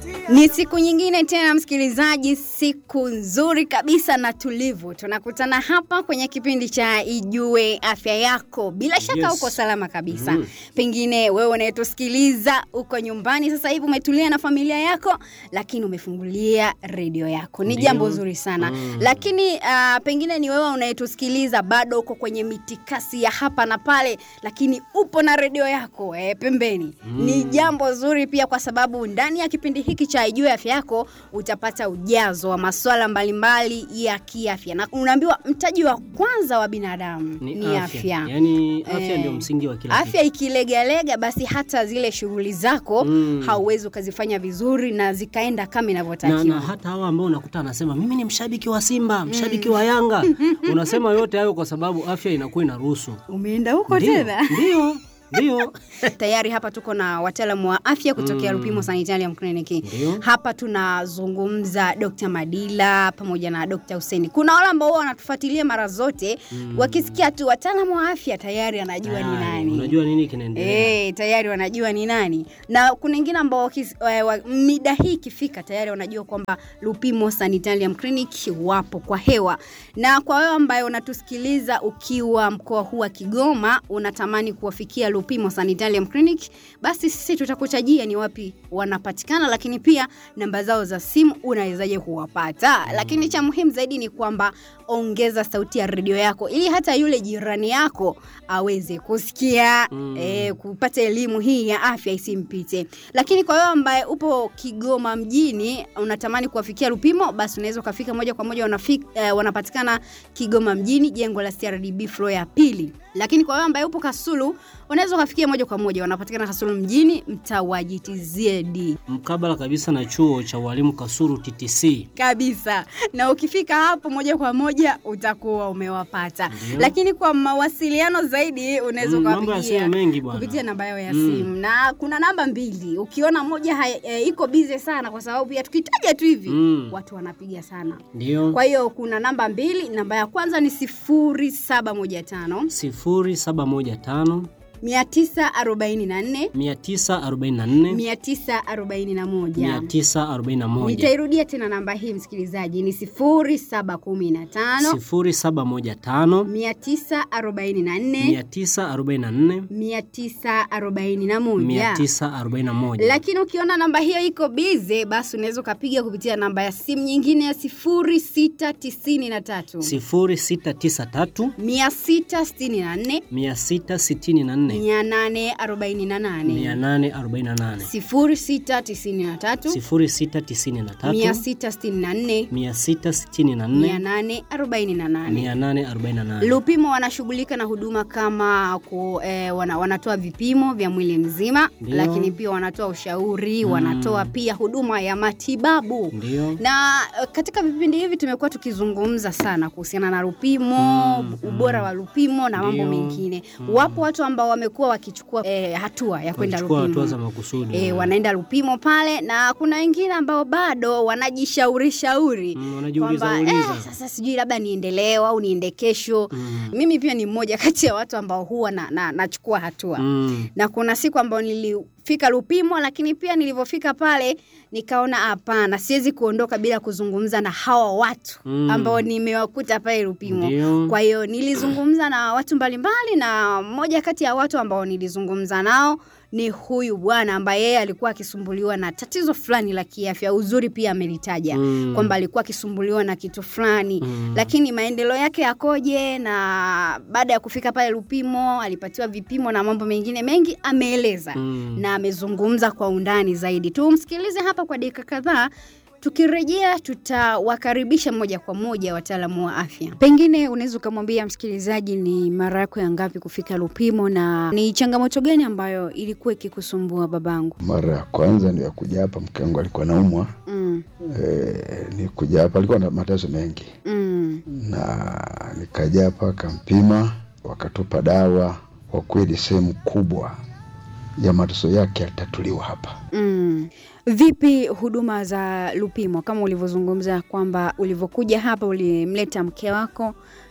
Ni siku nyingine tena msikilizaji, siku nzuri kabisa na tulivu. Tunakutana hapa kwenye kipindi cha Ijue Afya Yako. Bila shaka Yes. uko salama kabisa. Mm. Pengine wewe unayetusikiliza uko nyumbani sasa hivi umetulia na familia yako, lakini umefungulia redio yako. Ni Ndio. jambo zuri sana. Mm. Lakini uh, pengine ni wewe unayetusikiliza bado uko kwenye mitikasi ya hapa na pale, lakini upo na redio yako eh, pembeni. Ni jambo zuri pia kwa sababu ndani ya kipindi hiki cha Ijue Afya Yako utapata ujazo wa masuala mbalimbali ya kiafya, na unaambiwa mtaji wa kwanza wa binadamu Ni, ni, afya. afya. Yaani afya Eh, ndio msingi wa kila Afya ikilegalega, basi hata zile shughuli zako Mm. hauwezi ukazifanya vizuri na zikaenda kama na, inavyotakiwa. na hata hawa ambao unakuta anasema mimi ni mshabiki wa Simba, mshabiki wa Yanga, unasema yote hayo kwa sababu afya inakuwa inaruhusu. Umeenda huko Ndio, tena? Ndio, ndio. Tayari hapa tuko na wataalamu wa afya kutokea Mm. Lupimo Sanitarium Clinic. Ndio. Hapa tunazungumza Dr. Madila pamoja na Dr. Hussein. Kuna wale ambao huwa wanatufuatilia mara zote wakisikia tu wataalamu wa afya tayari anajua ni Tayari, nani. Unajua nini kinaendelea? Eh, tayari wanajua ni nani, na kuna wengine ambao wakis- eh, wa- mida hii ikifika tayari wanajua kwamba Lupimo Sanitarium Clinic wapo kwa hewa. Na kwa wewe ambaye unatusikiliza ukiwa mkoa huu wa Kigoma, unatamani kuwafikia Lupimo Sanitarium Clinic, basi sisi tutakutajia ni wapi wanapatikana, lakini pia namba zao za simu unawezaje kuwapata. Lakini cha muhimu zaidi ni kwamba ongeza sauti ya redio yako ili hata yule jirani yako aweze kusikia Mm. eh, kupata elimu hii ya afya isimpite. Lakini kwa wewe ambaye upo Kigoma mjini unatamani kuwafikia Lupimo, basi unaweza ukafika moja kwa moja wanafik, eh, wanapatikana Kigoma mjini, jengo la CRDB floor ya pili. Lakini kwa wewe ambaye upo Kasulu unaweza ukafikia moja kwa moja wanapatikana Kasulu mjini, mtaa wa GTZ Mkabala kabisa na chuo cha walimu Kasuru TTC. kabisa na ukifika hapo moja kwa moja utakuwa umewapata Ndio. lakini kwa mawasiliano zaidi unaweza Mm, mambo ya ukawapigia simu mengi bwana. kupitia namba yao ya Mm. simu na kuna namba mbili ukiona moja hai- e, iko bize sana kwa sababu pia tukitaja tu hivi Mm. watu wanapiga sana Ndio. kwa hiyo kuna namba mbili namba ya kwanza ni sifuri saba moja tano 0715 mia tisa arobaini na nne 944 mia tisa arobaini na moja 941 nitairudia tena namba hii msikilizaji ni sifuri saba kumi na tano 0715 mia tisa arobaini na nne 944 mia tisa arobaini na moja 941 lakini ukiona namba hiyo iko bize basi unaweza ukapiga kupitia namba ya simu nyingine ya sifuri sita tisini na tatu 0693 mia sita sitini na nne 664 mia nane arobaini na nane 848 sifuri sita tisini na tatu 0693 mia sita sitini na nne mia 664 nane arobaini na nane 848 Lupimo wanashughulika na huduma kama ku, eh, wana, wanatoa vipimo vya mwili mzima Ndio. lakini pia wanatoa ushauri wanatoa pia huduma ya matibabu ndio na eh, katika vipindi hivi tumekuwa tukizungumza sana kuhusiana na Lupimo Mm, ubora wa Lupimo na mambo Ndio. mengine wapo watu ambao wamekuwa wakichukua eh, hatua ya kwenda Wachukua hatua Lupimo za makusudi E, wanaenda Lupimo pale na kuna wengine ambao bado wanajishauri shauri Mm, wanajiuliza kwamba uliza. eh, sasa sijui labda niende leo au niende kesho Mm. mimi pia ni mmoja kati ya watu ambao huwa na, na, nachukua hatua Mm. na kuna siku ambao nilifika Lupimo, lakini pia nilivyofika pale nikaona hapana, siwezi kuondoka bila kuzungumza na hawa watu Mm. ambao nimewakuta pale Lupimo. Ndio. Kwa hiyo nilizungumza na watu mbalimbali, na mmoja kati ya watu ambao nilizungumza nao ni huyu bwana ambaye yeye alikuwa akisumbuliwa na tatizo fulani la kiafya. Uzuri pia amelitaja Mm. kwamba alikuwa akisumbuliwa na kitu fulani Mm. lakini maendeleo yake yakoje, na baada ya kufika pale Lupimo alipatiwa vipimo na mambo mengine mengi ameeleza Mm. na amezungumza kwa undani zaidi. Tumsikilize hapa kwa dakika kadhaa. Tukirejea tutawakaribisha moja kwa moja wataalamu wa afya. Pengine unaweza ukamwambia msikilizaji ni mara yako ya ngapi kufika Lupimo na ni changamoto gani ambayo ilikuwa ikikusumbua babangu? Mara ya kwanza ndio ya kuja hapa, mke wangu alikuwa naumwa. Mm, E, ni kuja hapa, alikuwa na mateso mengi, mm, na nikaja hapa, akampima, wakatupa dawa. Kwa kweli sehemu kubwa ya mateso yake yalitatuliwa hapa. mm. Vipi huduma za Lupimo kama ulivyozungumza kwamba ulivyokuja hapa ulimleta mke wako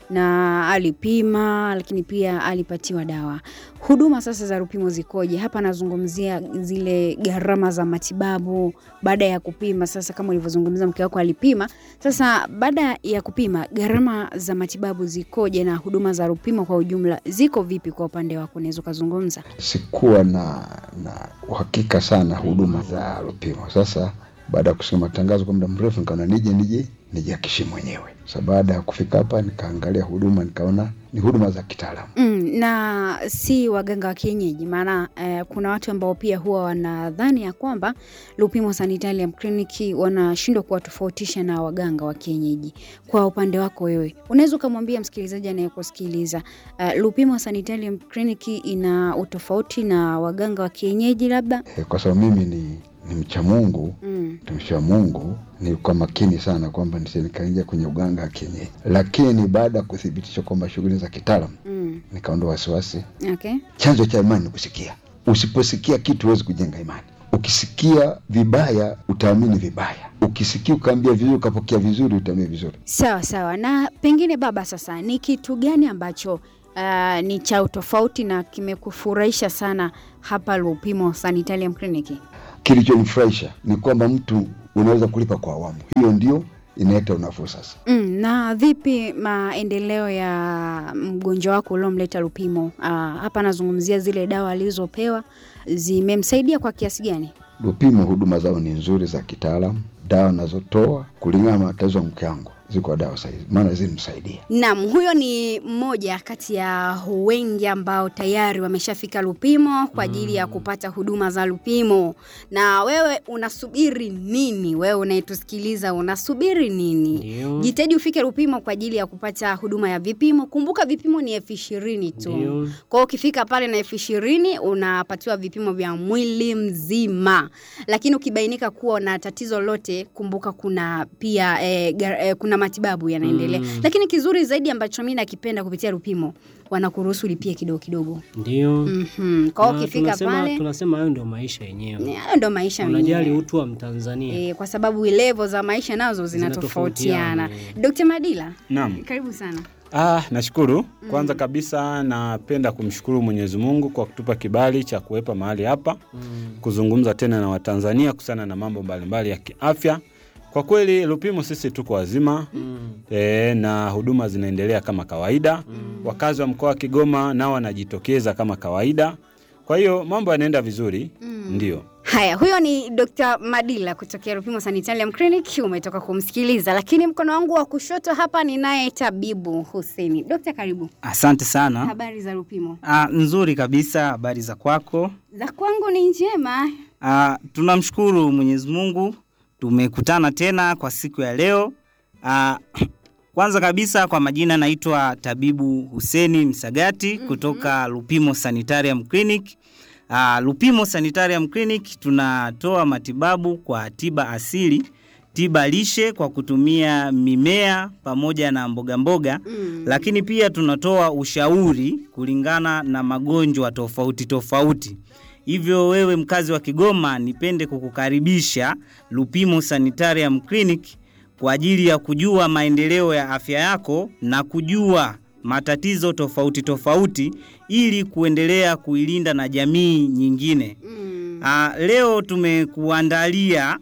na alipima, lakini pia alipatiwa dawa. Huduma sasa za Lupimo zikoje? Hapa nazungumzia zile gharama za matibabu baada ya kupima. Sasa kama ulivyozungumza, mke wako alipima. Sasa baada ya kupima, gharama za matibabu zikoje na huduma za Lupimo kwa ujumla ziko vipi kwa upande wako? Unaweza ukazungumza? Sikuwa na na uhakika sana huduma za Lupimo. Sasa baada ya kusikia matangazo kwa muda mrefu, nikaona nije nije nijihakishi mwenyewe. Sasa baada ya kufika hapa, nikaangalia huduma, nikaona ni huduma za kitaalamu. Mm, na si waganga wa kienyeji maana eh, kuna watu ambao pia huwa wanadhani ya kwamba Lupimo Sanitarium Clinic wanashindwa kuwatofautisha na waganga wa kienyeji. Kwa upande wako wewe, unaweza ukamwambia msikilizaji anayekusikiliza uh, Lupimo Sanitarium Clinic ina utofauti na waganga wa kienyeji labda? E, kwa sababu mimi ni ni mcha Mungu, Mm. mtumishi wa Mungu, nilikuwa makini sana kwamba nisije nikaingia kwenye uganga wa kienyeji, lakini baada ya kuthibitisha kwamba shughuli za kitaalamu, Mm. nikaondoa wasiwasi. Okay. Chanzo cha imani ni kusikia. Usiposikia kitu huwezi kujenga imani. Ukisikia vibaya utaamini vibaya, ukisikia ukaambia vizuri ukapokea vizuri utaamini vizuri. Sawa sawa. Na pengine baba, sasa ni kitu gani ambacho uh, ni cha utofauti na kimekufurahisha sana hapa Lupimo Sanitarium Clinic? Kilichonifurahisha ni kwamba mtu unaweza kulipa kwa awamu, hiyo ndio inaleta unafuu sasa. Mm, na vipi maendeleo ya mgonjwa wako uliomleta Lupimo? Uh, hapa anazungumzia zile dawa alizopewa zimemsaidia kwa kiasi gani? Lupimo huduma zao ni nzuri za kitaalamu, dawa nazotoa kulingana na matatizo ya mke wangu ziko dawa sahizi, maana zilimsaidia. Naam, huyo ni mmoja kati ya wengi ambao tayari wameshafika Lupimo kwa ajili ya kupata huduma za Lupimo. Na wewe unasubiri nini? Wewe unayetusikiliza unasubiri nini? Ndio. Jitahidi ufike Lupimo kwa ajili ya kupata huduma ya vipimo. Kumbuka vipimo ni elfu ishirini tu. Ndio. Kwa hiyo ukifika pale na elfu ishirini unapatiwa vipimo vya mwili mzima, lakini ukibainika kuwa na tatizo lolote, kumbuka kuna pia eh, gar, eh, kuna matibabu yanaendelea Mm. lakini kizuri zaidi ambacho mi nakipenda kupitia Lupimo wanakuruhusu lipie kidogo kidogo. Ndio. Mhm. Kwa hiyo Na ukifika tunasema, pale tunasema hayo ndio maisha yenyewe. ni- hayo ndo maisha Unajali menyewe. utu wa Mtanzania. E, kwa sababu levo za maisha nazo zinatofautiana. Zinatofautiana, Dr. Madila, Naam. karibu sana. Ah, nashukuru. Kwanza kabisa napenda kumshukuru Mwenyezi Mungu kwa kutupa kibali cha kuwepa mahali hapa Mm. kuzungumza tena na Watanzania kuhusiana na mambo mbalimbali ya kiafya. Kwa kweli Lupimo sisi tuko wazima Mm. e, na huduma zinaendelea kama kawaida. Wakazi wa mkoa wa Kigoma nao wanajitokeza kama kawaida. Kwa hiyo mambo yanaenda vizuri. Ndio. Haya, huyo ni Dr. Madila kutokea Lupimo Sanitarium Clinic, umetoka kumsikiliza, lakini mkono wangu wa kushoto hapa ninaye tabibu Huseni. Dokta, karibu. Asante sana. Habari za Lupimo? Ah, nzuri kabisa. Habari za kwako? Za kwangu ni njema. Ah, tunamshukuru Mwenyezi Mungu tumekutana tena kwa siku ya leo. Ah, kwanza kabisa kwa majina naitwa tabibu Huseni Msagati kutoka Lupimo Sanitarium Clinic. Ah, Lupimo Sanitarium Clinic tunatoa matibabu kwa tiba asili, tiba lishe kwa kutumia mimea pamoja na mboga mboga Mm. lakini pia tunatoa ushauri kulingana na magonjwa tofauti tofauti. Hivyo wewe mkazi wa Kigoma, nipende kukukaribisha Lupimo Sanitarium Clinic kwa ajili ya kujua maendeleo ya afya yako na kujua matatizo tofauti tofauti ili kuendelea kuilinda na jamii nyingine. Mm. Ah, leo tumekuandalia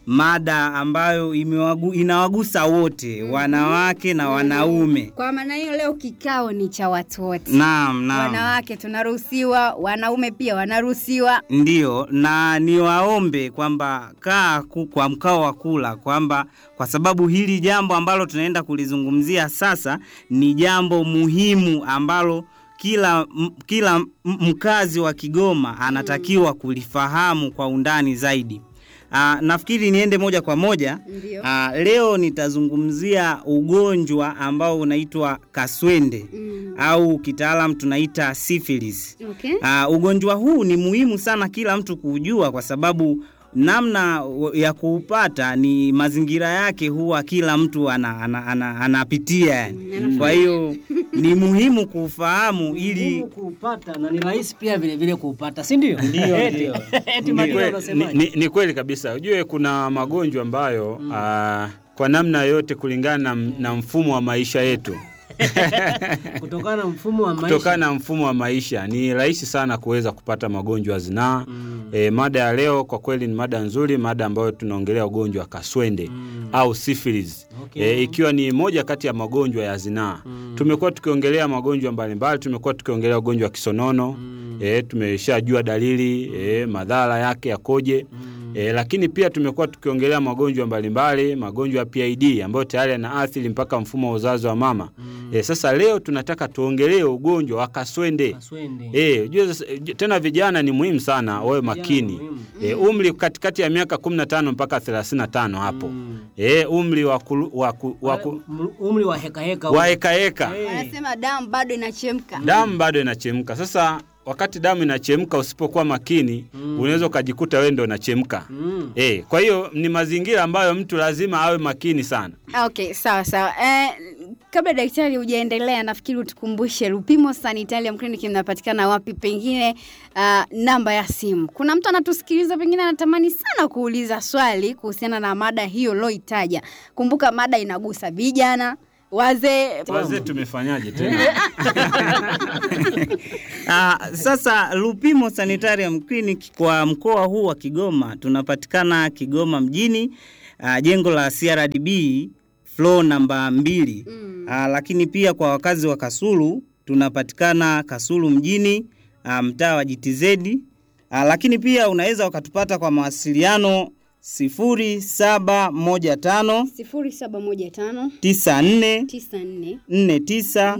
mada ambayo imewagu, inawagusa wote wanawake na wanaume. Kwa maana hiyo leo kikao ni cha watu wote. Naam, naam. Wanawake tunaruhusiwa, wanaume pia wanaruhusiwa. Ndiyo, na niwaombe kwamba kaa ku- kwa mkao wa kula, kwamba kwa sababu hili jambo ambalo tunaenda kulizungumzia sasa ni jambo muhimu ambalo kila, m- kila m- mkazi wa Kigoma anatakiwa kulifahamu kwa undani zaidi. Aa, nafikiri niende moja kwa moja. Ndio. Aa, leo nitazungumzia ugonjwa ambao unaitwa kaswende Mm. au kitaalam tunaita syphilis. Okay. Uh, ugonjwa huu ni muhimu sana kila mtu kujua kwa sababu namna ya kuupata ni mazingira yake huwa kila mtu ana, ana, ana, anapitia yani. Kwa hiyo ni muhimu kuufahamu ili Ngumu kuupata na ni rahisi pia vile vile kuupata, si ndio? Ndio, Eti. ndio. Eti Ni Madila kweli- unasemaje? ni, ni, ni kweli kabisa. Ujue kuna magonjwa ambayo ah, kwa namna yote kulingana na, na mfumo wa maisha yetu kutokana na mfumo wa maisha kutokana na mfumo wa maisha ni rahisi sana kuweza kupata magonjwa ya zinaa. Mm. E, mada ya leo kwa kweli ni mada nzuri, mada ambayo tunaongelea ugonjwa wa kaswende Mm. au syphilis. Okay. E, ikiwa ni moja kati ya magonjwa ya zinaa. Mm. Tumekuwa tukiongelea magonjwa mbalimbali, tumekuwa tukiongelea ugonjwa wa kisonono. Mm. E, tumeshajua dalili e, madhara yake yakoje. Mm. E, lakini pia tumekuwa tukiongelea magonjwa mbalimbali, magonjwa ya PID ambayo tayari yanaathiri mpaka mfumo wa uzazi wa mama. Mm. E, sasa leo tunataka tuongelee ugonjwa wa kaswende. Kaswende. E, ujue sasa- ju- tena vijana ni muhimu sana wawe makini. muhimu. E, umri katikati ya miaka 15 mpaka 35 hapo. Mm. E, umri wa kulu- wa ku- wa Wale ku- m- umri wa heka heka wa hekaheka. Eh. Wanasema damu bado inachemka. Damu bado inachemka. Sasa wakati damu inachemka, usipokuwa makini Mm. unaweza ukajikuta wewe ndio unachemka. Mm. E, kwa hiyo ni mazingira ambayo mtu lazima awe makini sana. Okay, sawa sawa. Eh, kabla daktari hujaendelea, nafikiri utukumbushe Lupimo Sanitarium Clinic mnapatikana wapi, pengine uh, namba ya simu. Kuna mtu anatusikiliza, pengine anatamani sana kuuliza swali kuhusiana na mada hiyo loitaja. Kumbuka mada inagusa vijana, wazee, Wazee tumefanyaje tena? Ah, sasa Lupimo Sanitarium Clinic kwa mkoa huu wa Kigoma tunapatikana Kigoma mjini, ah, jengo la CRDB floor namba mbili. Mm. Ah, lakini pia kwa wakazi wa Kasulu tunapatikana Kasulu mjini, ah, mtaa wa GTZ. Ah, lakini pia unaweza ukatupata kwa mawasiliano 0715 sifuri saba moja tano 94 tisa nne 49 nne tisa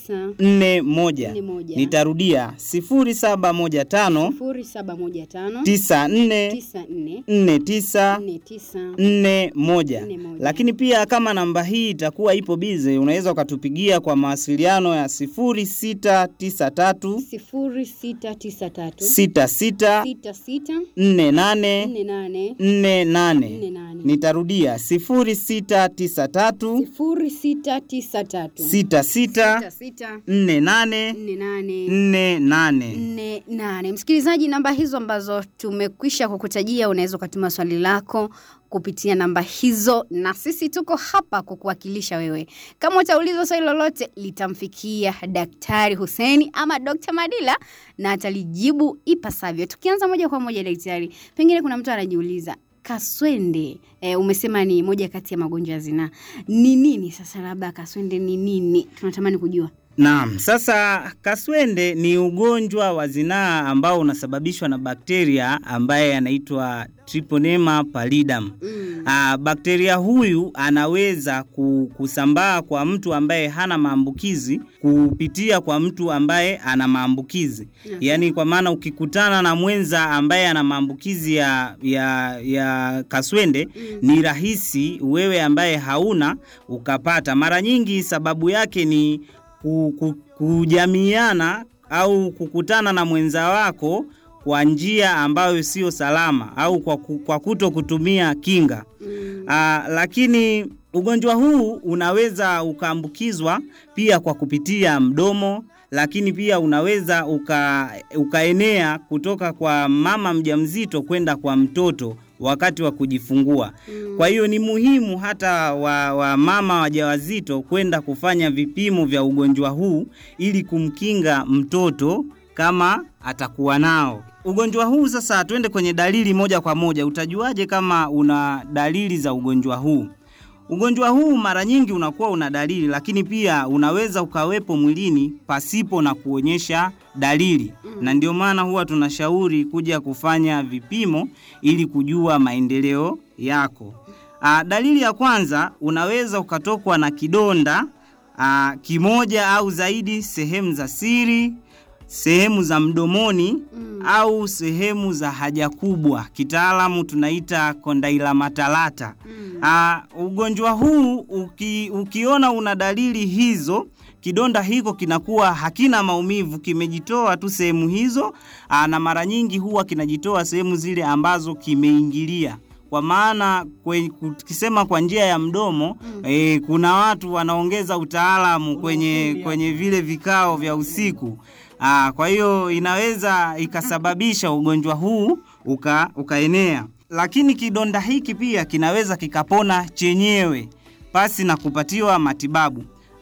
nne moja. Nne moja. Nitarudia sifuri saba moja tano sifuri saba moja tano tisa nne tisa nne nne tisa nne tisa nne moja. Nne moja. Lakini pia kama namba hii itakuwa ipo bize, unaweza ukatupigia kwa mawasiliano ya sifuri sita tisa tatu sifuri sita tisa tatu sita sita sita sita nne nane nne nane nne nne nane. nane Nitarudia sifuri sita tisa tatu sifuri sita tisa tatu sita sita sita sita nne nane nne nane nne nane. nne nane. Msikilizaji, namba hizo ambazo tumekwisha kukutajia, unaweza ukatuma swali lako kupitia namba hizo, na sisi tuko hapa kukuwakilisha wewe. Kama utaulizwa swali lolote, litamfikia Daktari Huseni ama Dr. Madila na atalijibu ipasavyo. Tukianza moja kwa moja, daktari, pengine kuna mtu anajiuliza kaswende e, umesema ni moja kati ya magonjwa ya zinaa. Ni nini sasa? Labda kaswende ni nini? Tunatamani kujua. Naam, sasa kaswende ni ugonjwa wa zinaa ambao unasababishwa na bakteria ambaye anaitwa Treponema pallidum. Mm. Ah, bakteria huyu anaweza ku- kusambaa kwa mtu ambaye hana maambukizi kupitia kwa mtu ambaye ana maambukizi. Okay. Yaani kwa maana ukikutana na mwenza ambaye ana maambukizi ya, ya, ya kaswende Mm. ni rahisi wewe ambaye hauna ukapata. Mara nyingi sababu yake ni ku, ku, kujamiana au kukutana na mwenza wako kwa njia ambayo sio salama au kwa, ku- kwa kuto kutumia kinga. Mm. Aa, lakini ugonjwa huu unaweza ukaambukizwa pia kwa kupitia mdomo, lakini pia unaweza uka, ukaenea kutoka kwa mama mjamzito kwenda kwa mtoto wakati wa kujifungua. Mm. Kwa hiyo ni muhimu hata wa, wa mama wajawazito kwenda kufanya vipimo vya ugonjwa huu ili kumkinga mtoto kama atakuwa nao. Ugonjwa huu sasa, tuende kwenye dalili moja kwa moja. Utajuaje kama una dalili za ugonjwa huu? Ugonjwa huu mara nyingi unakuwa una dalili, lakini pia unaweza ukawepo mwilini pasipo na kuonyesha dalili Mm. na ndio maana huwa tunashauri kuja kufanya vipimo ili kujua maendeleo yako. Aa, dalili ya kwanza unaweza ukatokwa na kidonda aa, kimoja au zaidi sehemu za siri, sehemu za mdomoni Mm. au sehemu za haja kubwa, kitaalamu tunaita kondailomatalata. Mm. Ah, ugonjwa huu uki, ukiona una dalili hizo, kidonda hiko kinakuwa hakina maumivu, kimejitoa tu sehemu hizo. Aa, na mara nyingi huwa kinajitoa sehemu zile ambazo kimeingilia kwa maana kwe- tukisema kwa njia ya mdomo Mm. eh, kuna watu wanaongeza utaalamu kwenye, ufundi kwenye vile vikao vya usiku. Aa, kwa hiyo inaweza ikasababisha ugonjwa huu uka, ukaenea, lakini kidonda hiki pia kinaweza kikapona chenyewe pasi na kupatiwa matibabu.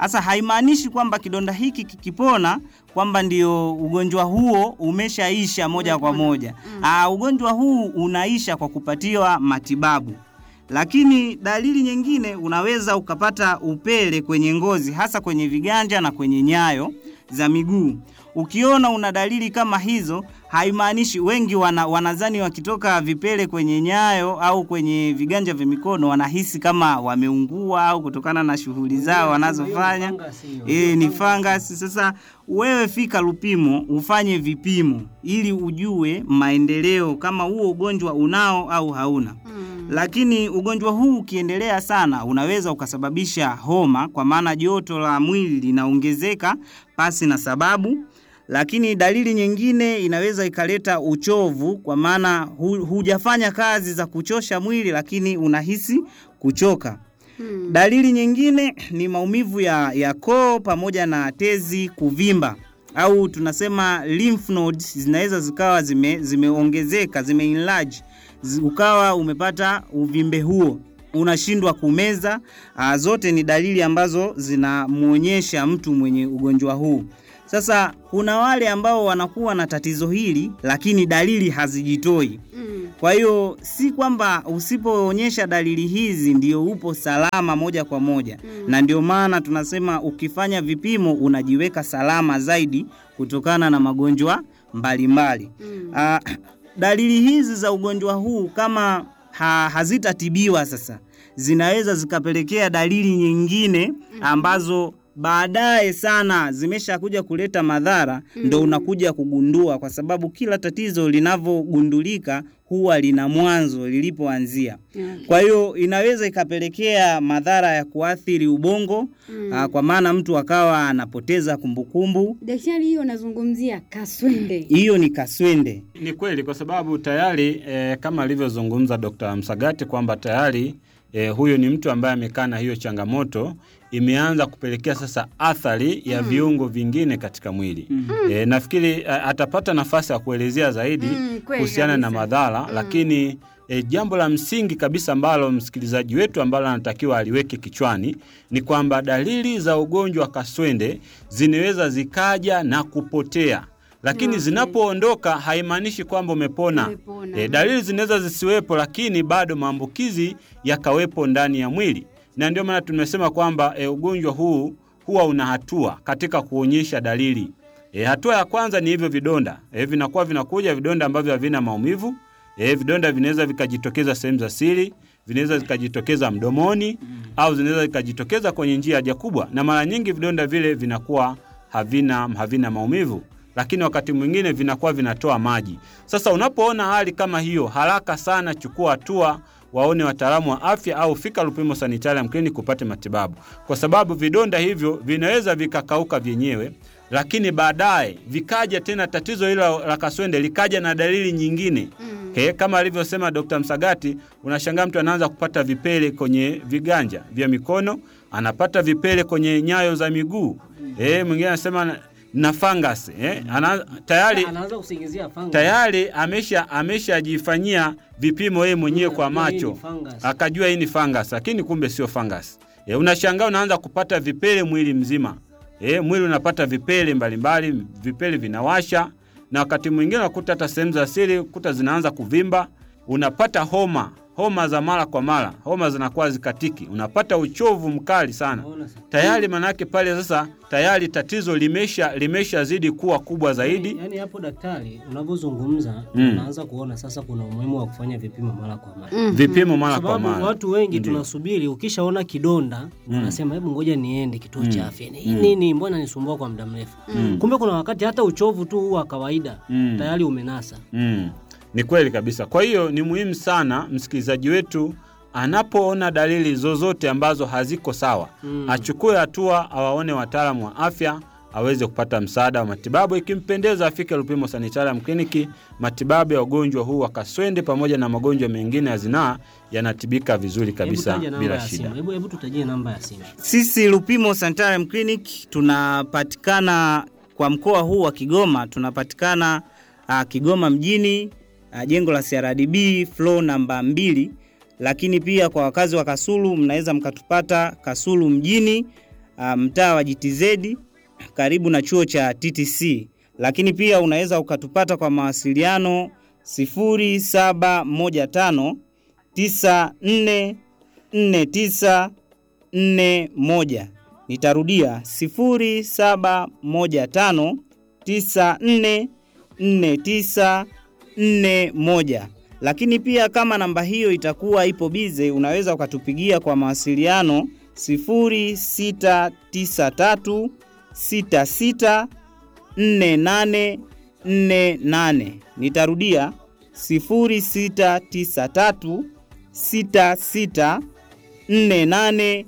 Sasa haimaanishi kwamba kidonda hiki kikipona kwamba ndio ugonjwa huo umeshaisha moja kwa moja. Aa, ugonjwa huu unaisha kwa kupatiwa matibabu. Lakini dalili nyingine unaweza ukapata upele kwenye ngozi hasa kwenye viganja na kwenye nyayo za miguu. Ukiona una dalili kama hizo, haimaanishi wengi wana, wanazani wakitoka vipele kwenye nyayo au kwenye viganja vya mikono wanahisi kama wameungua au kutokana na shughuli zao wanazofanya. Eh, ni fangasi. Sasa wewe fika Lupimo ufanye vipimo ili ujue maendeleo kama huo ugonjwa unao au hauna. Lakini ugonjwa huu ukiendelea sana unaweza ukasababisha homa, kwa maana joto la mwili linaongezeka pasi na sababu. Lakini dalili nyingine inaweza ikaleta uchovu, kwa maana hu, hujafanya kazi za kuchosha mwili, lakini unahisi kuchoka. Dalili nyingine ni maumivu ya, ya koo pamoja na tezi kuvimba au tunasema lymph nodes zinaweza zikawa zime, zimeongezeka zime enlarge zi- ukawa umepata uvimbe huo unashindwa kumeza. Aa, zote ni dalili ambazo zinamwonyesha mtu mwenye ugonjwa huu. Sasa kuna wale ambao wanakuwa na tatizo hili lakini dalili hazijitoi. Kwa hiyo si kwamba usipoonyesha dalili hizi ndio upo salama moja kwa moja, na ndio maana tunasema ukifanya vipimo unajiweka salama zaidi kutokana na magonjwa mbalimbali. Ah, dalili hizi za ugonjwa huu kama ha, hazitatibiwa sasa zinaweza zikapelekea dalili nyingine ambazo baadaye sana zimeshakuja kuleta madhara ndo unakuja kugundua, kwa sababu kila tatizo linavyogundulika huwa lina mwanzo lilipoanzia. Kwa hiyo inaweza ikapelekea madhara ya kuathiri ubongo aa, kwa maana mtu akawa anapoteza kumbukumbu. Daktari, hiyo unazungumzia kaswende. Hiyo ni kaswende. Ni kweli kwa sababu tayari e, kama alivyozungumza Dr. Msagati kwamba tayari e, huyo ni mtu ambaye amekaa na hiyo changamoto imeanza kupelekea sasa athari ya viungo vingine katika mwili. E, nafikiri e, atapata nafasi ya kuelezea zaidi Mm, kweli kuhusiana na kabisa. madhara lakini e, jambo la msingi kabisa ambalo msikilizaji wetu ambalo anatakiwa aliweke kichwani ni kwamba dalili za ugonjwa wa kaswende zinaweza zikaja na kupotea lakini zinapoondoka haimaanishi kwamba umepona. Umepona. E, dalili zinaweza zisiwepo, lakini bado maambukizi yakawepo ndani ya mwili, na ndio maana tumesema kwamba e, ugonjwa huu huwa una hatua katika kuonyesha dalili. E, hatua ya kwanza ni hivyo vidonda e, vinakuwa vinakuja vidonda ambavyo havina maumivu. E, vidonda vinaweza vikajitokeza sehemu za siri, vinaweza vikajitokeza mdomoni au zinaweza vikajitokeza kwenye njia ya haja kubwa, na mara nyingi vidonda vile vinakuwa havina, havina maumivu lakini wakati mwingine vinakuwa vinatoa maji. Sasa unapoona hali kama hiyo, haraka sana chukua hatua, waone wataalamu wa afya au fika Lupimo Sanitarium Clinic kupate matibabu, kwa sababu vidonda hivyo vinaweza vikakauka vyenyewe, lakini baadaye vikaja tena tatizo hilo la kaswende likaja na dalili nyingine He, kama alivyosema Dr. Msagati, unashangaa mtu anaanza kupata vipele kwenye viganja vya mikono, anapata vipele kwenye nyayo za miguu. Eh, mwingine anasema na- na fungus eh, ana, tayari anaanza kusingizia fungus. tayari amesha ameshajifanyia vipimo yeye mwenyewe kwa Akajua hii macho ni fungus. akajua hii ni fungus, lakini kumbe sio fungus. E, unashangaa unaanza kupata vipele mwili mzima. E, mwili unapata vipele mbalimbali, vipele vinawasha, na wakati mwingine unakuta hata sehemu za siri kuta zinaanza kuvimba, unapata homa homa za mara kwa mara, homa zinakuwa zikatiki, unapata uchovu mkali sana Unaona sasa? tayari. Manake pale sasa tayari tatizo limesha limeshazidi kuwa kubwa zaidi. Yaani hapo daktari unavyozungumza Mm. unaanza kuona sasa kuna umuhimu wa kufanya vipimo mara kwa mara. Vipimo mara kwa Sababu mara. watu wengi Ndiyo. tunasubiri, ukishaona kidonda unasema hebu ngoja niende kituo cha afya. Hii nini, mbona nisumbua kwa muda mrefu? Kumbe kuna wakati hata uchovu tu huu wa kawaida Mm. tayari umenasa. Mm, ni kweli kabisa. Kwa hiyo ni muhimu sana msikilizaji wetu anapoona dalili zozote ambazo haziko sawa Mm. achukue hatua, awaone wataalamu wa afya aweze kupata msaada wa matibabu. Ikimpendeza afike Lupimo Sanitarium Clinic. Matibabu ya ugonjwa huu wa kaswende pamoja na magonjwa mengine ya zinaa yanatibika vizuri Hebu kabisa taja namba bila ya shida. simu. Hebu hebu tutajie namba ya simu. Sisi Lupimo Sanitarium Clinic tunapatikana kwa mkoa huu wa Kigoma, tunapatikana uh, Kigoma mjini uh, jengo la CRDB floor namba mbili, lakini pia kwa wakazi wa Kasulu mnaweza mkatupata Kasulu mjini uh, mtaa wa GTZ karibu na chuo cha TTC, lakini pia unaweza ukatupata kwa mawasiliano 0715 94 49 41. Nitarudia 0715 94 49 41. Lakini pia kama namba hiyo itakuwa ipo bize, unaweza ukatupigia kwa mawasiliano 0693 66 48 48. Nitarudia 0693 66 48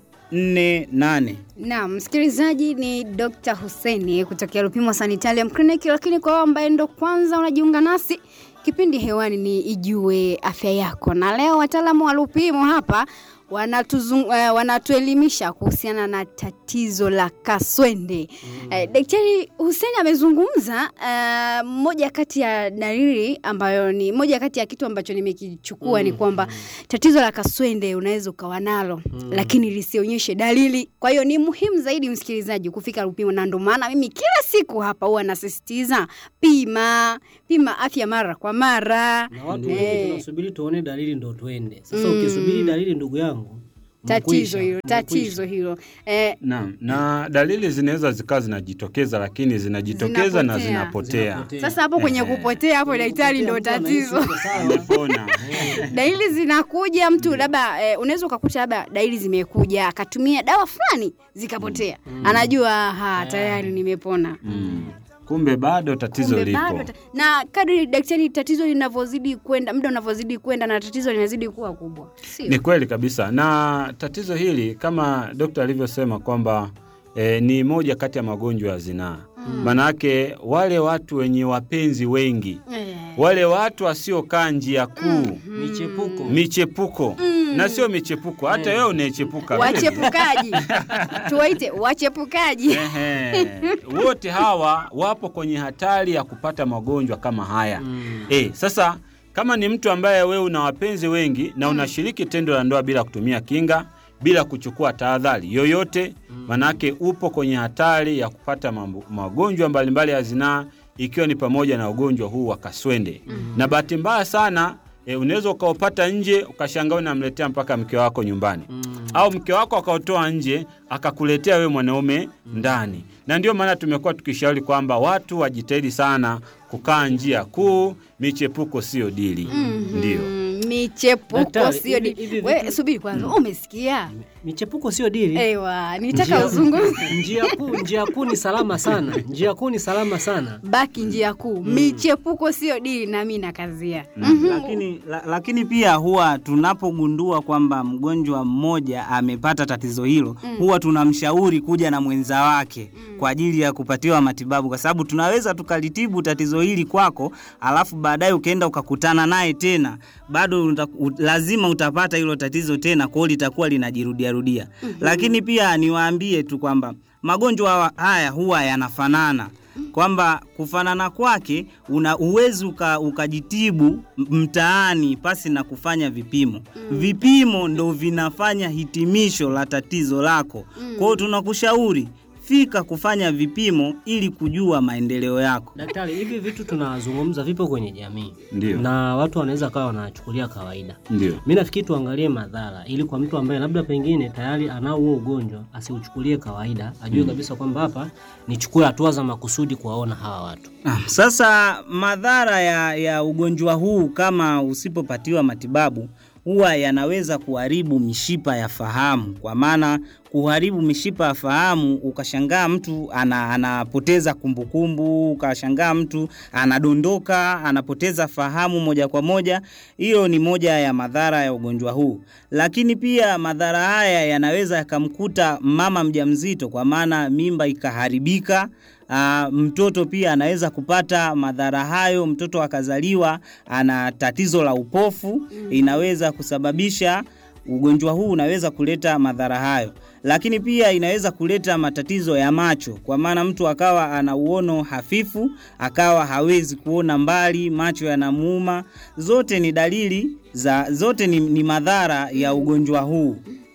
48. Naam, msikilizaji ni Dr. Hussein kutokea Lupimo Sanitarium Clinic, lakini kwa wao ambaye ndo kwanza unajiunga nasi, kipindi hewani ni Ijue Afya Yako, na leo wataalamu wa Lupimo hapa wanatuzung, uh, wanatuelimisha kuhusiana na tatizo la kaswende. Mm. Uh, Daktari Hussein amezungumza uh, moja kati ya dalili ambayo ni moja kati ya kitu ambacho nimekichukua mm. ni kwamba tatizo la kaswende unaweza ukawa nalo mm. lakini lisionyeshe dalili. Kwa hiyo ni muhimu zaidi msikilizaji kufika Lupimo, na ndio maana mimi kila siku hapa huwa nasisitiza pima pima afya mara kwa mara. na watu Eh. wengi tunasubiri tuone dalili ndo tuende. Sasa Mm. ukisubiri dalili, ndugu yangu, Tatizo umekwisha, hilo, umekwisha. tatizo hilo eh, Naam, na dalili zinaweza zikawa zinajitokeza, lakini zinajitokeza na Zinapotea. zinapotea. Zinapotea. sasa hapo kwenye kupotea hapo daktari ndo Mtu anahisi tatizo. uko sawa. Umepona. dalili zinakuja mtu labda eh, unaweza ukakuta labda dalili zimekuja akatumia dawa fulani zikapotea anajua ha tayari nimepona Mm. Kumbe bado tatizo Kumbe lipo. bado ta- na kadri daktari tatizo linavyozidi kwenda muda unavyozidi kwenda na tatizo linazidi kuwa kubwa Ni sio kweli kabisa, na tatizo hili kama dokta alivyosema kwamba e, ni moja kati ya magonjwa ya zinaa. Manake wale watu wenye wapenzi wengi, Eh, wale watu wasiokaa njia kuu, Michepuko. michepuko na sio michepuko, hata wewe unaechepuka vile vile. wachepukaji tuwaite wachepukaji Ehe. wote hawa wapo kwenye hatari ya kupata magonjwa kama haya Mm. Eh, sasa kama ni mtu ambaye wewe una wapenzi wengi na unashiriki tendo la ndoa bila kutumia kinga, bila kuchukua tahadhari yoyote, manake upo kwenye hatari ya kupata mambo- magonjwa mbalimbali ya zinaa ikiwa ni pamoja na ugonjwa huu wa kaswende. Na bahati mbaya sana e, unaweza ukaupata nje ukashangaa unamletea mpaka mke wako nyumbani au mke wako akautoa nje akakuletea wewe mwanaume ndani. Na ndio maana tumekuwa tukishauri kwamba watu wajitahidi sana kukaa njia kuu, michepuko sio dili. Ndio. Mm, michepuko Daktari, sio hivi- di- hivi we vitu- subiri kwanza umesikia Michepuko sio dili. ewa nitaka Njia- uzungumze njia kuu njia kuu ni salama sana njia kuu ni salama sana baki njia kuu michepuko sio dili na mi nakazia lakini, la, lakini pia huwa tunapogundua kwamba mgonjwa mmoja amepata tatizo hilo huwa tunamshauri kuja na mwenza wake kwa ajili ya kupatiwa matibabu, kwa sababu tunaweza tukalitibu tatizo hili kwako, alafu baadaye ukaenda ukakutana naye tena, bado uta, u, lazima utapata hilo tatizo tena, kwa hiyo litakuwa linajirudiarudia. Lakini pia niwaambie tu kwamba magonjwa hawa- haya huwa yanafanana kwamba kufanana kwake una uwezi uka, ukajitibu m- mtaani pasi na kufanya vipimo. Vipimo ndo vinafanya hitimisho la tatizo lako. Kwa hiyo tunakushauri fika kufanya vipimo ili kujua maendeleo yako. daktari hivi vitu tunazungumza vipo kwenye jamii Ndio. na watu wanaweza kawa wanachukulia kawaida Ndio. mi nafikiri tuangalie madhara ili kwa mtu ambaye labda pengine tayari anao huo ugonjwa asiuchukulie kawaida ajue kabisa kwamba hapa nichukue hatua za makusudi kuwaona hawa watu Ah, Sasa madhara ya, ya ugonjwa huu kama usipopatiwa matibabu huwa yanaweza kuharibu mishipa ya fahamu, kwa maana kuharibu mishipa ya fahamu, ukashangaa mtu ana, anapoteza kumbukumbu, ukashangaa mtu anadondoka, anapoteza fahamu moja kwa moja. Hiyo ni moja ya madhara ya ugonjwa huu, lakini pia madhara haya yanaweza yakamkuta mama mjamzito, kwa maana mimba ikaharibika. Ah, mtoto pia anaweza kupata madhara hayo. Mtoto akazaliwa ana tatizo la upofu, inaweza kusababisha ugonjwa huu unaweza kuleta madhara hayo, lakini pia inaweza kuleta matatizo ya macho, kwa maana mtu akawa ana uono hafifu, akawa hawezi kuona mbali, macho yanamuuma. Zote ni dalili za, zote ni, ni madhara ya ugonjwa huu.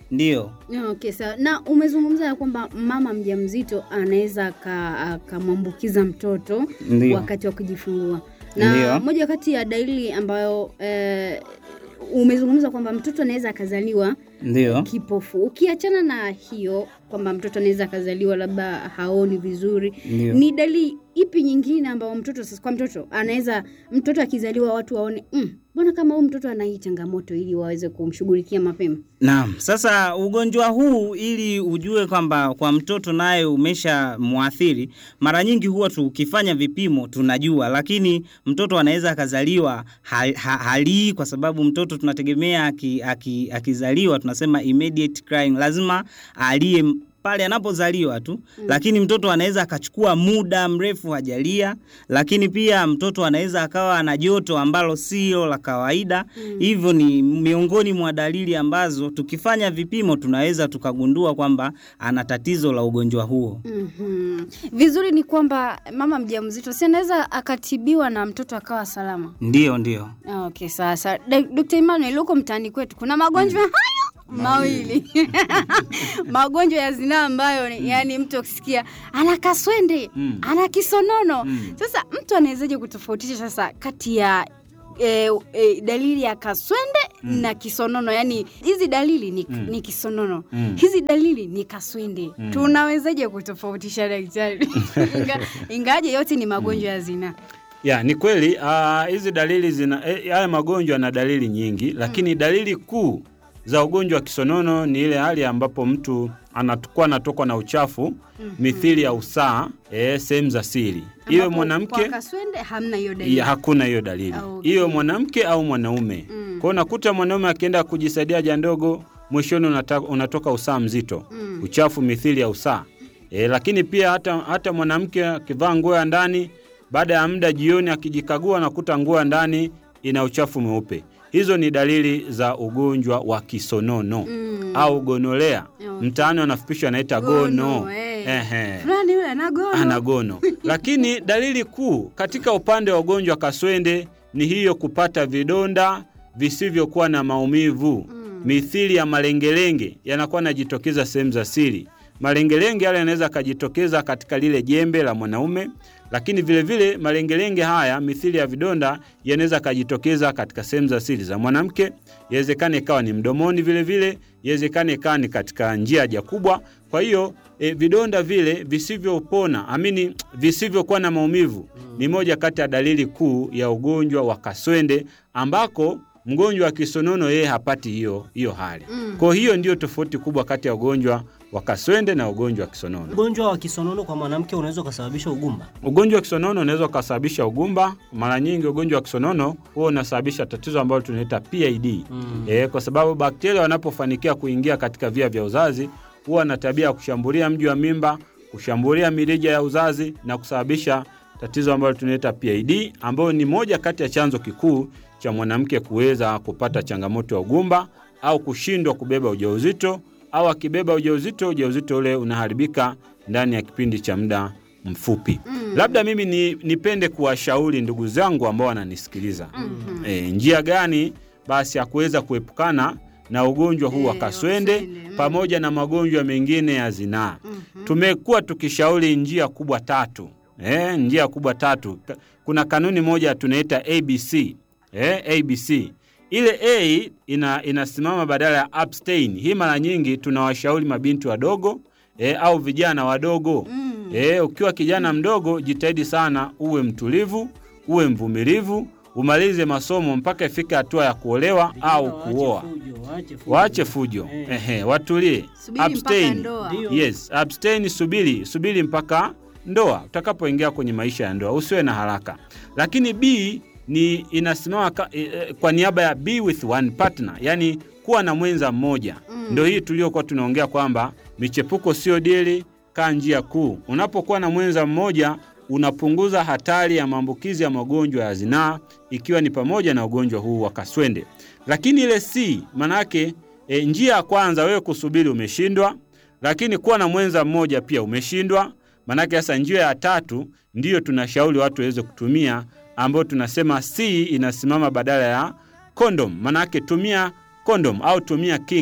Ndiyo. Okay, sawa. Na umezungumza ya kwamba mama mjamzito anaweza aka- akamwambukiza mtoto Ndiyo. wakati wa kujifungua, na Ndiyo. moja kati ya dalili ambayo eh, umezungumza kwamba mtoto anaweza akazaliwa Ndiyo. kipofu. Ukiachana na hiyo kwamba mtoto anaweza akazaliwa labda haoni vizuri, Ndiyo. ni dalili ipi nyingine ambayo mtoto sasa, kwa mtoto anaweza mtoto akizaliwa watu waone "Mm, mbona kama huyu mtoto ana hii changamoto, ili waweze kumshughulikia mapema? Naam, sasa ugonjwa huu ili ujue kwamba kwa mtoto naye umesha mwathiri, mara nyingi huwa tukifanya vipimo tunajua, lakini mtoto anaweza akazaliwa ha, ha, halii kwa sababu mtoto tunategemea aki, aki, akizaliwa tunasema immediate crying, lazima alie m- pale anapozaliwa tu mm. Lakini mtoto anaweza akachukua muda mrefu hajalia, lakini pia mtoto anaweza akawa na joto ambalo sio la kawaida mm. Hivyo ni miongoni mwa dalili ambazo tukifanya vipimo tunaweza tukagundua kwamba ana tatizo la ugonjwa huo. Mhm. Vizuri ni kwamba mama mjamzito si anaweza akatibiwa na mtoto akawa salama. Ndiyo, ndiyo. Ah, Okay, sasa Dkt. Emmanuel, huko mtaani kwetu kuna magonjwa hayo mawili magonjwa ya zinaa ambayo ni- yani mtu akisikia ana kaswende Mm. ana kisonono Mm. sasa mtu anawezaje kutofautisha sasa kati ya E, e, dalili ya kaswende na kisonono yani hizi dalili ni, Mm. ni kisonono Mm. hizi dalili ni kaswende Mm. tunawezaje kutofautisha daktari Inga, ingaje yote ni magonjwa ya zinaa Ya, ni kweli ah, hizi dalili zina eh, haya magonjwa yana dalili nyingi, lakini dalili kuu za ugonjwa wa kisonono ni ile hali ambapo mtu anakuwa anatokwa na uchafu mithili ya usaa eh, sehemu za siri, iwe Ambapo mwanamke kwa kaswende hamna hiyo dalili ya, hakuna hiyo dalili Ah, okay. iwe mwanamke au mwanaume Mm. kwao unakuta mwanaume akienda kujisaidia haja ndogo mwishoni unata, unatoka usaa mzito Mm. uchafu mithili ya usaa e, lakini pia hata, hata mwanamke akivaa nguo ya ndani baada ya muda jioni akijikagua anakuta nguo ya ndani ina uchafu mweupe hizo ni dalili za ugonjwa wa kisonono Mm. au gonolea Okay. mtaani wanafupisha anaita Gono, gono, eh. Ehe fulani yule anagono ana gono. Lakini dalili kuu katika upande wa ugonjwa wa kaswende ni hiyo kupata vidonda visivyokuwa na maumivu Mm. mithili ya malengelenge yanakuwa yanajitokeza sehemu za siri. Malengelenge yale yanaweza akajitokeza katika lile jembe la mwanaume, lakini vilevile vile, malengelenge haya mithili ya vidonda yanaweza akajitokeza katika sehemu za siri za mwanamke. Yawezekana ikawa ni mdomoni, vilevile yawezekana ikawa ni katika njia haja kubwa. Kwa hiyo e, vidonda vile visivyopona amini visivyokuwa na maumivu ni moja kati ya dalili kuu ya ugonjwa wa kaswende ambako mgonjwa wa kisonono yeye hapati hiyo hiyo hali. Mm. Kwa hiyo ndiyo tofauti kubwa kati ya ugonjwa wa kaswende na ugonjwa wa kisonono. Ugonjwa wa kisonono kwa mwanamke unaweza ukasababisha ugumba. Ugonjwa wa kisonono unaweza ukasababisha ugumba. Mara nyingi ugonjwa wa kisonono huwa unasababisha tatizo ambalo tunaita PID Mm. e, kwa sababu bakteria wanapofanikia kuingia katika via vya uzazi huwa na tabia ya kushambulia mji wa mimba, kushambulia mirija ya uzazi na kusababisha tatizo ambalo tunaita PID, ambayo ni moja kati ya chanzo kikuu cha mwanamke kuweza kupata changamoto ya ugumba au kushindwa kubeba ujauzito au akibeba ujauzito, ujauzito ule unaharibika ndani ya kipindi cha muda mfupi. Mm. Labda mimi ni, nipende kuwashauri ndugu zangu ambao wananisikiliza Mhm. e, njia gani basi ya kuweza kuepukana na ugonjwa huu wa Eh, kaswende wa kaswende, mm. pamoja na magonjwa mengine ya zinaa. Mhm. Tumekuwa tukishauri njia kubwa tatu e, njia kubwa tatu. Ka- Kuna kanuni moja tunaita ABC e, ABC ile A ina, inasimama badala ya abstain. Hii mara nyingi tunawashauri mabinti wadogo e, au vijana wadogo Mm. E, ukiwa kijana mdogo jitahidi sana uwe mtulivu, uwe mvumilivu, umalize masomo mpaka ifike hatua ya kuolewa au kuoa. Waache fujo, Eh. ehe, watulie, Subiri mpaka ndoa. Ndio. Yes, abstain, subiri, subiri mpaka ndoa. Utakapoingia kwenye maisha ya ndoa usiwe na haraka. Lakini B ni inasimama ka, e, e, kwa niaba ya be with one partner, yani kuwa na mwenza mmoja. Mm. Ndio hii tuliokuwa tunaongea kwamba michepuko sio dili, kaa njia kuu. Unapokuwa na mwenza mmoja unapunguza hatari ya maambukizi ya magonjwa ya zinaa ikiwa ni pamoja na ugonjwa huu wa kaswende. Lakini ile C manake e, njia ya kwanza wewe kusubiri umeshindwa, lakini kuwa na mwenza mmoja pia umeshindwa. Manake sasa njia ya tatu ndiyo tunashauri watu waweze kutumia, ambayo tunasema C inasimama badala ya kondom. Manake tumia kondom au tumia kinga.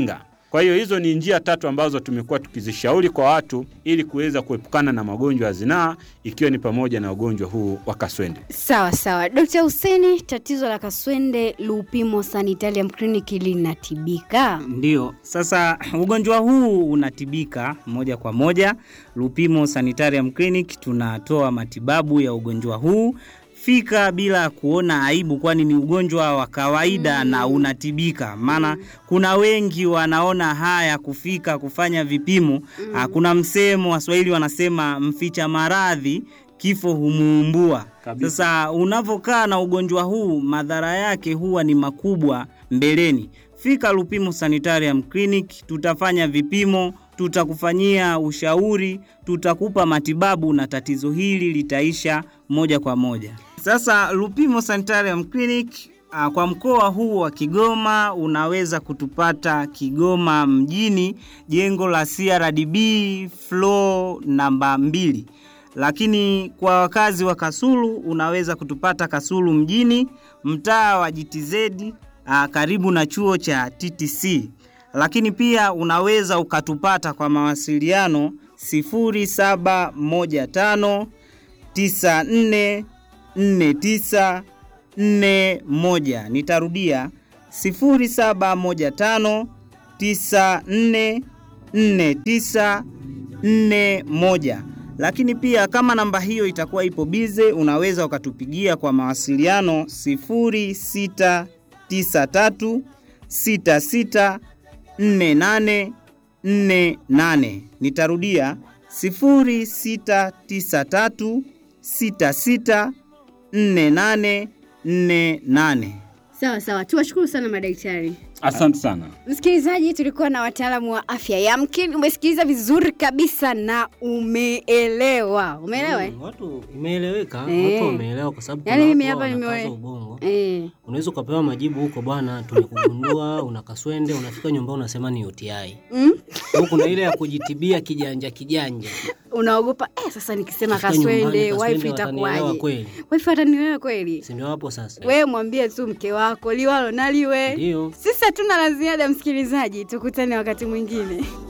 Kwa hiyo hizo ni njia tatu ambazo tumekuwa tukizishauri kwa watu ili kuweza kuepukana na magonjwa ya zinaa ikiwa ni pamoja na ugonjwa huu wa kaswende. Sawa sawa, Dkt. Huseni, tatizo la kaswende Lupimo Sanitarium Clinic linatibika? Ndio, sasa ugonjwa huu unatibika moja kwa moja. Lupimo Sanitarium Clinic tunatoa matibabu ya ugonjwa huu. Fika bila kuona aibu, kwani ni ugonjwa wa kawaida na unatibika. Maana kuna wengi wanaona haya kufika kufanya vipimo. Ah, Kuna msemo Waswahili wanasema mficha maradhi kifo humuumbua. Kabisa. Sasa unavyokaa na ugonjwa huu, madhara yake huwa ni makubwa mbeleni. Fika Lupimo Sanitarium Clinic, tutafanya vipimo, tutakufanyia ushauri, tutakupa matibabu na tatizo hili litaisha moja kwa moja. Sasa Lupimo Sanitarium Clinic ah, kwa mkoa huu wa Kigoma unaweza kutupata Kigoma mjini, jengo la CRDB floor namba mbili lakini kwa wakazi wa Kasulu unaweza kutupata Kasulu mjini, mtaa wa GTZ ah, karibu na chuo cha TTC. Lakini pia unaweza ukatupata kwa mawasiliano 0715 94 49 41. Nitarudia 0715 94 49 41 lakini pia kama namba hiyo itakuwa ipo bize, unaweza ukatupigia kwa mawasiliano 0693 66 48 48. Nitarudia 0693 66 48 48. Sawa sawa, tuwashukuru sana madaktari. Asante sana. Msikilizaji, tulikuwa na wataalamu wa afya. Yamkini umesikiliza vizuri kabisa na umeelewa. Umeelewa? eh? Mm, watu imeeleweka, Eh. watu wameelewa kwa sababu Yaani kuna mimi watu hapa wanakaza nimewe- ubongo. Eh. Unaweza ukapewa majibu huko, bwana, tumekugundua una kaswende, unafika nyumbani unasema ni UTI. Mm? Au kuna ile ya kujitibia kijanja kijanja. Unaogopa eh, sasa nikisema Ukifika nyumbani, kaswende kaswende wife watanielewa itakuwaje? kweli. Wife atanielewa kweli? Si ndio hapo sasa? Wewe mwambie tu mke wako liwalo na liwe. Ndio. Sisi hatuna la ziada, msikilizaji, tukutane wakati mwingine.